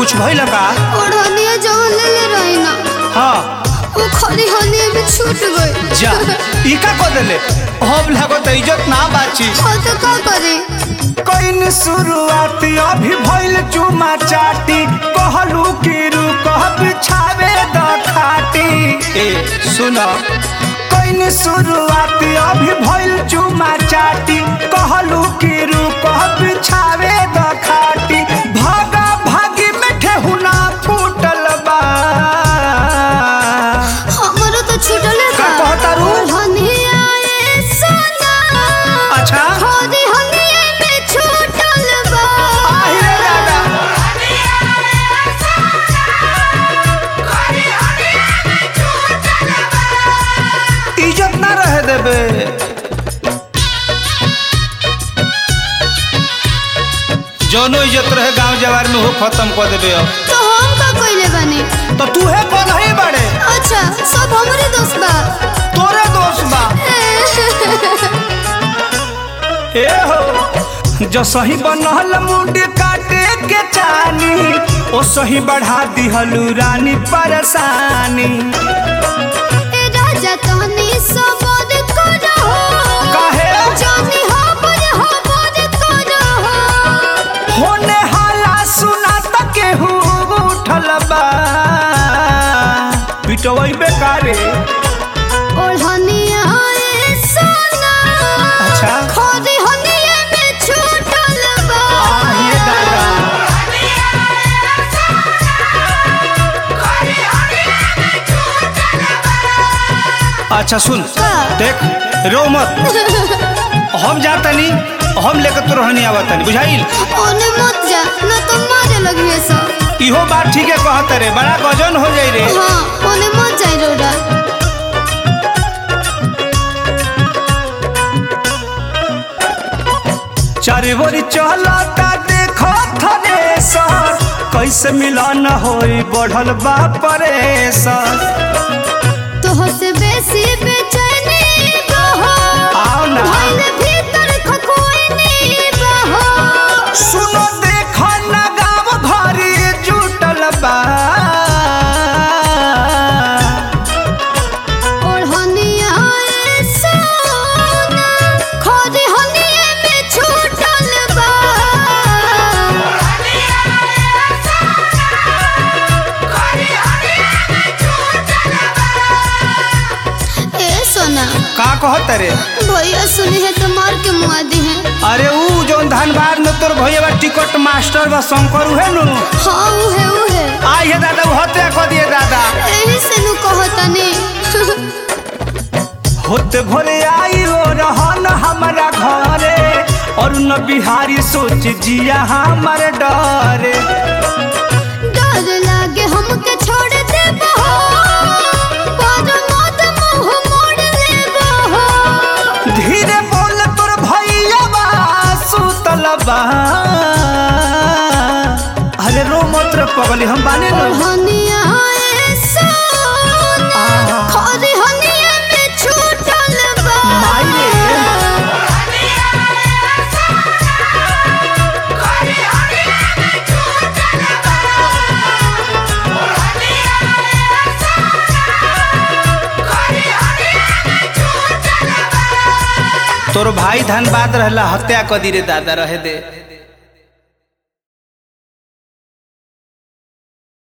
कुछ भइल का ओढ़निया जवन ले ले रही ना हाँ वो खरी हनिया भी छूट गई जा ई का को देले अब लागो त इज्जत ना बाची हो तो का करे कइन शुरुआत अभी भइल चुमा चाटी कहलू कि रुकह बिछावे द खाटी ए सुन कइन शुरुआत अभी भइल चुमा चाटी कहलू कि रुकह बिछावे द खाटी भागा भागी में ठेहुना फूटल बा हमरो तो छूटल है का कहता रू? ओढ़निया ए सोना अच्छा खरी हनिया में छूटल बा आहिरे दादा इज्जत ना रहे देबे जौनो इज्जत रहे गांव जवार में हो खत्म कर देबे अब तो हम का कइले बानी तो तू है कौन है बड़े अच्छा सब हमरे दोस्त बा तोरे दोस्त बा ए हो जो सही बनल मुंड काटे के चानी ओ सही बढ़ा दिहलू रानी परेशानी ए राजा तहनी सबद करो काहे जानी हबर हबर करो होने हाला सुना त केहू उठल बा पिटवई बेकारे ओढ़निया ए सोना अच्छा खरी हनिया में छूटल बा ये दादा अच्छा सुन का? देख रो मत हम जातनी हम लेकर तो रहनी आवतनी बुझाइल ओने मत जा न तो मारे लगिए सब इहो बात ठीक है कहत रे बड़ा गजन हो जाई रे हाँ ओने मत जाई रोडा चारे बोरी चलता देखो थने सर कैसे मिलन होई बढ़ल बा परेशान तोह से बेसी बेचैनी बहो आओ ना भइल भीतर खखोइनी बहो सुनो देखो ना गाँव घरी जुटल बा ओढ़निया ए सोना खरी हनिया में छूटल बा ए सोना का कहत रे भैया सुनी है तो मार के मुआ दी है अरे ऊ जौन धनबाद में तोर भैया टिकट मास्टर बा शंकर उहे नु हाँ उहे उहे आई हे दादा ऊ हत्या कर दिए दादा एही से नु कहतनी होते भोरे आई हो रहन हमारा घरे और न बिहारी सोच जिया हमर डरे डर लागे हमके छोड़ दे बहो पर मत मुंह मोड़ ले बहो धीरे बोल तोर भैया बा सुतल बा अरे रो मत रे पगली हम बाने नु हनिया ए सोना आहा। खरी हनिया में छूटल बा माई रे। तोर भाई धनबाद रहला हत्या कर दी रे दादा रहे दे